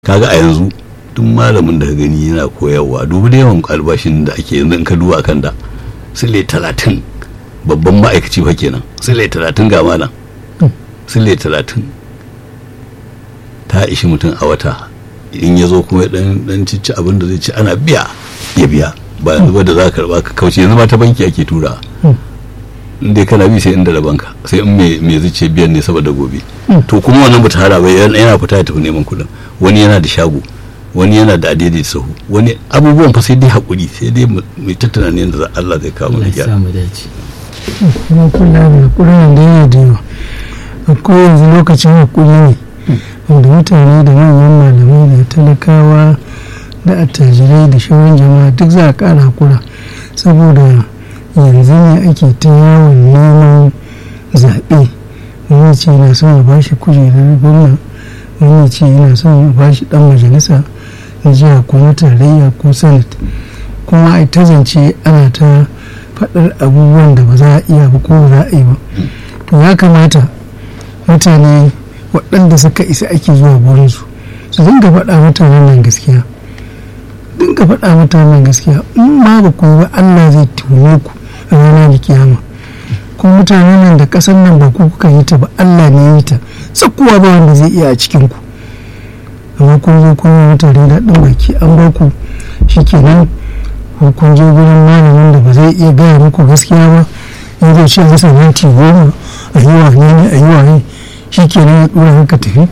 kaga a yanzu duk malamin da ka gani yana koyarwa dubu da yawan albashin da ake yanzu in ka duba kan da sile talatin babban ma'aikaci fa kenan sile talatin ga malam sile talatin ta ishi mutum a wata in ya zo kuma dan dan cici abin da zai ci ana biya ya biya ba yanzu ba da za ka karba ka kauce yanzu ma ta banki ake tura in dai kana bi sai inda da banka sai in me zuce biyan ne saboda gobe to kuma wannan bata hada bai yana fita ya tafi neman kuɗin wani yana da shago wani yana da adaidaita sahu wani abubuwan fa sai dai hakuri sai dai mai tattana ne da Allah zai kawo mana gyara samu dace kuma kula da hakurin da yana da yawa akwai yanzu lokacin hakuri ne wanda mutane da manyan malamai da talakawa da attajirai da shauran jama'a duk za a kara hakura saboda yanzu ne ake ta yawon neman zaɓe wani ce yana son ya bashi kujerar gwamna wani ce yana son ya bashi ɗan majalisa na jiha ko na tarayya ko senate kuma a ta zance ana ta faɗar abubuwan da ba za a iya ba ko ba za a yi ba to ya kamata mutane waɗanda suka isa ake zuwa gurinsu su dinga faɗa mutanen nan gaskiya dinga faɗa mutanen gaskiya in ma ba ku yi ba allah zai tume ku a ranar da kiyama ko mutanen nan da ƙasar nan ba ku kuka yi ta ba allah ne ya yi ta tsakuwa ba wanda zai iya a cikin ku amma kun zo kun yi mutane daɗin baki an ba ku shikenan ko kun je gurin malamin da ba zai iya gaya muku gaskiya ba in zai ce masa minti goma a yi wa ne a yi wa ne shi kenan ya ɗora haka tafi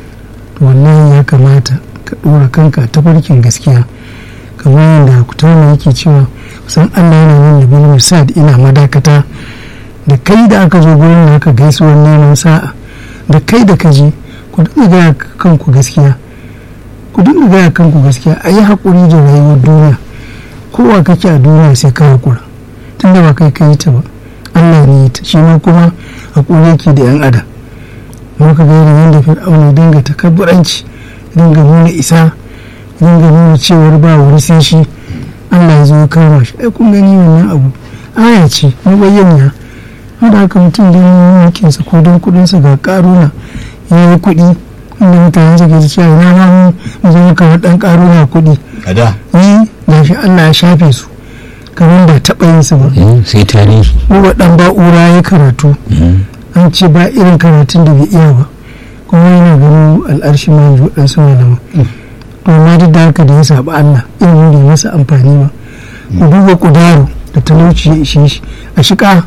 wallahi ya kamata ka ɗora kanka ta farkin gaskiya kamar yadda kutama yake cewa san allah yana nan da bin misad ina madakata da kai da aka zo gurin da aka gaisuwar neman sa'a da kai da kaji ku dinga gaya kanku gaskiya ku dinga gaya kanku gaskiya a yi haƙuri da rayuwar duniya kowa kake a duniya sai ka haƙura tunda ba kai ka yi ta ba allah ne ta shi ma kuma haƙuri yake da yan adam muka ga irin yadda fir'auna dinga takabburanci dinga nuna isa dinga nuna cewar ba wani sai shi allah ya zo ya kama shi ai kun gani wannan abu aya ce mabayyana wanda haka mutum don mulkinsa ko don kuɗinsa ga ƙaruna ya yi kuɗi inda mutane suke ta cewa na ma mu zama kamar ɗan ƙaruna kuɗi a da yi da shi Allah ya shafe su kamar da taɓa yin su ba sai tarihi kuma ɗan ba'ura ya karatu an ce ba irin karatun da bai iya ba kuma yana ganin al'arshi ma yanzu waɗansu malama amma duk da haka da ya saɓi Allah ilimin bai masa amfani ba ku duba ƙudaro da talauci ya ishe shi a shiƙa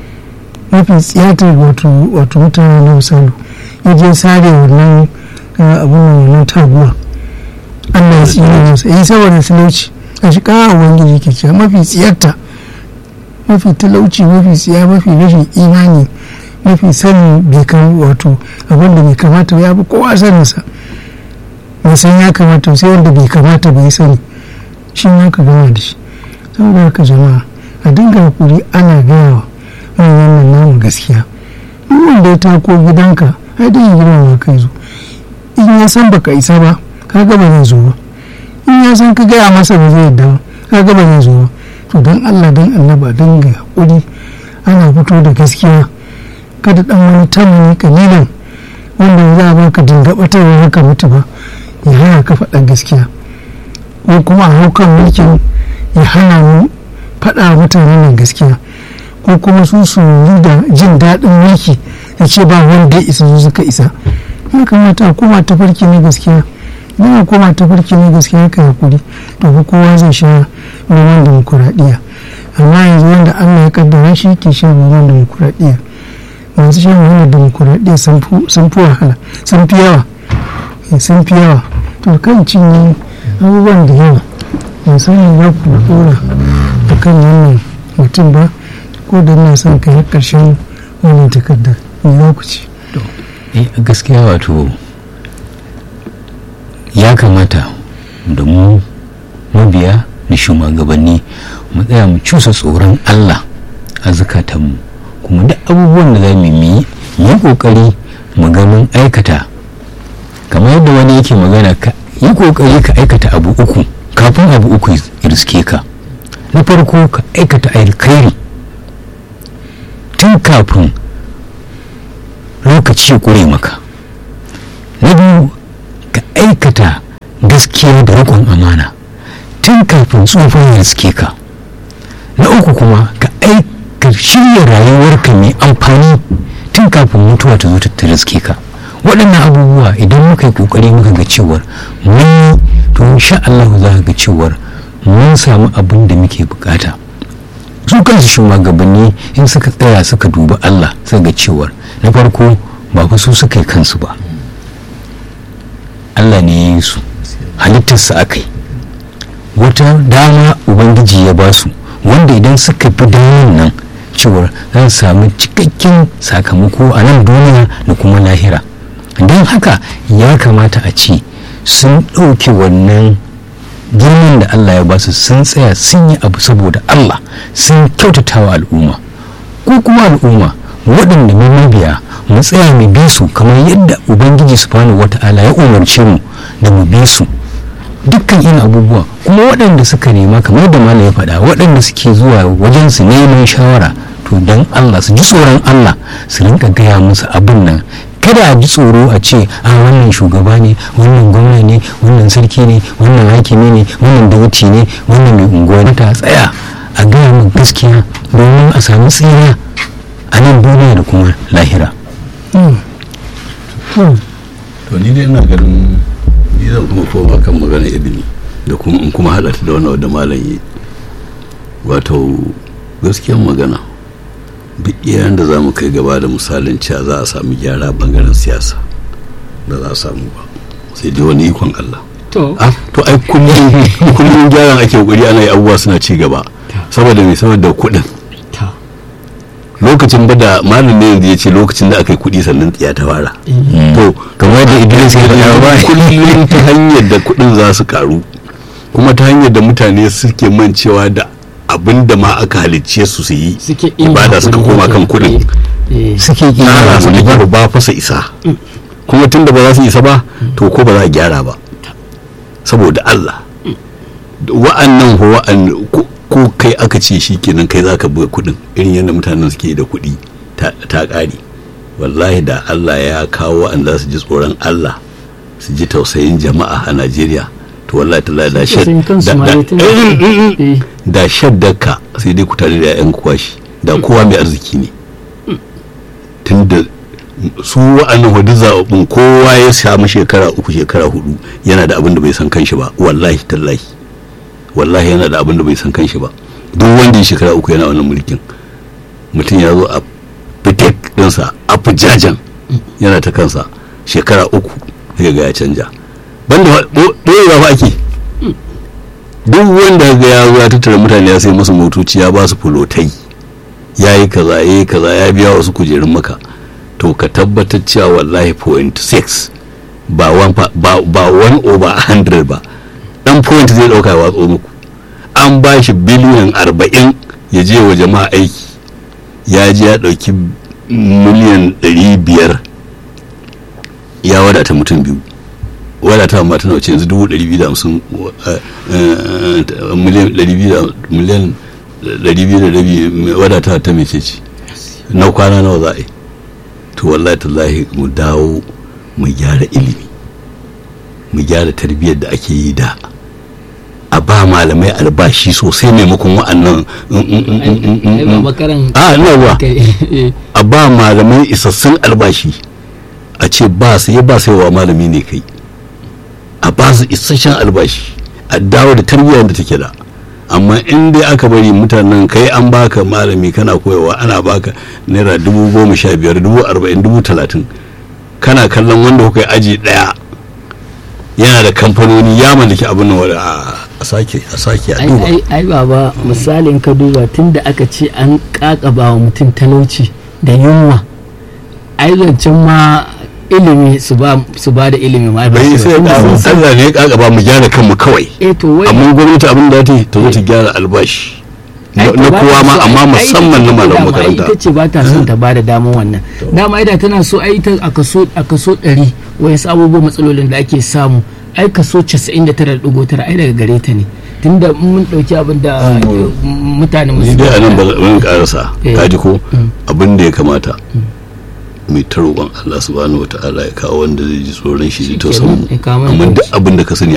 mafi tsiyatar wato wato mutane na misali ya je sare wannan abin wannan taguwa Allah ya tsira masa yi saboda talauci a shi kawo ubangiji ke cewa mafi tsiyarta mafi talauci mafi tsiya mafi rashin imani mafi sanin bai kan wato abin da bai kamata ya bi kowa saninsa bai san ya kamata sai wanda bai kamata bai sani shi ma ka gama da shi saboda haka jama'a a dinga hakuri ana gaya wa manyan nan namu gaskiya duk wanda ya tako gidanka ai dai girmama kai zo in ya san baka isa ba kaga ba zai zo ba in ya san ka gaya masa ba zai yadda ba kaga ba zai zo ba to don Allah don annaba dinga hakuri ana fito da gaskiya kada dan wani tamani kalilan wanda za a baka dinga batarwa haka mutu ba ya hana ka faɗa gaskiya ko kuma a haukan mulkin ya hana mu faɗa mutanen nan gaskiya ko kuma su su yi da jin daɗin mulki da ce ba wanda ya isa su suka isa ya kamata a koma ta farki na gaskiya idan a koma ta farki na gaskiya ka hakuri to fa kowa zai sha noman demokuraɗiyya amma yanzu wanda allah ya kaddara shi ke shan noman demokuraɗiyya masu shan noman demokuraɗiyya sun fi wahala sun fi yawa sun fi yawa to kan cinye abubuwan da yawa musamman za ku ɗora a kan wannan mutum ba ko da ina son ka yi ƙarshen wannan takardar mai lokaci gaskiya wato ya kamata da mu mabiya da shugabanni mu tsaya mu cusa tsoron allah a zukatanmu kuma duk abubuwan da za mu yi yi kokari mu ga mun aikata kamar yadda wani yake magana ka yi kokari ka aikata abu uku kafin abu uku riske ka na farko ka aikata alkhairi tun kafin lokaci ya ƙure maka na biyu ka aikata gaskiya da riƙon amana tun kafin tsofin ya riske ka na uku kuma ka aika shirya rayuwarka mai amfani tun kafin mutuwa ta zo ta riske ka waɗannan abubuwa idan muka yi ƙoƙari muka ga cewar mun to insha Allah za ka ga cewar mun samu abin da muke bukata su kansu shugabanni in suka tsaya suka dubi Allah suka ga cewar na farko ba fa su suka yi kansu ba Allah ne ya yi su halittarsa aka yi wata dama ubangiji ya ba su wanda idan suka fi damar nan cewar za su samu cikakken sakamako a nan duniya da kuma lahira don haka ya kamata a ce sun ɗauke wannan girman da Allah ya ba su sun tsaya sun yi abu saboda Allah sun kyautata wa al'umma ko kuma al'umma waɗanda mu mabiya mu tsaya mu bi su kamar yadda ubangiji subhanahu wata'ala ya umarce mu da mu bi su dukkan irin abubuwa kuma waɗanda suka nema kamar da malam ya faɗa waɗanda suke zuwa wajen su neman shawara to don Allah su ji tsoron Allah su rinka gaya musu abin nan kada a ji tsoro a ce a wannan shugaba ne wannan gwamna ne wannan sarki ne wannan hakimi ne wannan dawuci ne wannan mai unguwa ta tsaya a gaya min gaskiya domin a sami tsira a nan duniya da kuma lahira to ni dai ina ganin ni zan kuma koma kan magana ibini da kuma in kuma haɗa ta da wannan wadda malam yi wato gaskiyan magana duk iyayen da za mu kai gaba da misalin cewa za a samu gyara bangaren siyasa da za a samu ba sai dai wani ikon Allah to ah to ai kullum kullum gyaran ake kokari ana yi abubuwa suna ci gaba saboda me saboda kuɗin ta lokacin ba da malam ne yanzu ya ce lokacin da aka yi kuɗi sannan tsiya ta fara to kamar da Idris ya faɗa ba kullum ta hanyar da kuɗin za su karu kuma ta hanyar da mutane suke mancewa da abin da ma aka halicce su su yi suke ibada suka koma kan kuɗin suke tsara su da kyau ba fasa isa kuma tun da ba za su isa ba to ko ba za a gyara ba saboda Allah wa'annan ko wa'an ko- ko kai aka ce shi kenan kai za ka buga kuɗin irin yadda mutanen suke da kuɗi ta ta ƙare wallahi da Allah ya kawo wa'anda su ji tsoron Allah su ji tausayin jama'a a Najeriya to wallahi ta da shad Tausayin kansu da- ma da- dai tun da- Mm, mm, mm. eh da shaddaka sai dai ku tare da 'ya'yan kwashi da kowa mai arziki ne tunda su wa'annan hudu zaɓaɓɓun kowa ya samu shekara uku shekara hudu yana da abin da bai san kanshi ba wallahi tallahi wallahi yana da abin da bai san kanshi ba duk wanda ya shekara uku yana wannan mulkin mutum ya zo a fitek ɗinsa a fujajen yana ta kansa shekara uku sai ga ya canja banda ɓoyewa ba ake duk wanda ga ya zo ya tattara mutane ya sai musu motoci ya ba su fulotai ya yi kaza ya yi kaza ya biya wasu kujerun maka to ka tabbatar cewa wallahi point six ba one fa- ba ba one over hundred ba dan point zai dauka ya watso muku an ba shi biliyan arba'in ya je wa jama'a aiki ya je ya dauki miliyan ɗari biyar ya wadata mutum biyu wadata ma tana wace yanzu dubu ɗari biyu da hamsin eh, eh, miliyan ɗari biyu da miliyan ɗari biyu da rabi wadata ta mece ce na kwana nawa za a yi to wallahi tallahi mu dawo mu gyara ilimi mu gyara tarbiyyar da ake yi da a ba malamai albashi sosai maimakon wa'annan mm, mm, mm, mm, mm, mm, ai ba mm. makaran a ina ruwa kai eh, a ba malamai isassun albashi a ce ba su ya ba sai wa malami ne kai a ba su isasshen albashi a dawo da tarbiyyar da take da amma in dai aka bari mutanen kai an baka malami kana koyawa ana baka naira dubu goma sha biyar dubu arba'in dubu talatin kana kallon wanda kuka yi aji daya yana da kamfanoni ya mallaki abin nan wanda a a sake a sake a ai duba ai ai baba misalin ka duba tunda aka ce an kakaba wa mutum talauci da yunwa ai zancen ma ilimi su ba su ba da ilimi ma ba bai su sai ba. Tunda sun san- Allah ne ya kaka mu gyara kanmu kawai eh to wai amma gwamnati abin da ta yi ta zo ta gyara albashi na ai, na ba kowa ta ma so- amma ai, musamman na ita malaman dama, makaranta ita ce ba ta son ta bada damar wannan dama ida tana so ai ta a kaso a kaso 100 wayansu abubuwan matsalolin da ake samu ai kaso 99.9 ai daga gare ta ne tunda mun dauki abin da eh, mutane ni dai a nan ba zan karasa Eh. kaji ko abin da ya kamata mai ta roƙon Allah subhanahu wata'ala ya kawo wanda zai ji tsoron shi da Shikenan, tausayin mu ya kawo mana amma duk dauki. abin da ka sani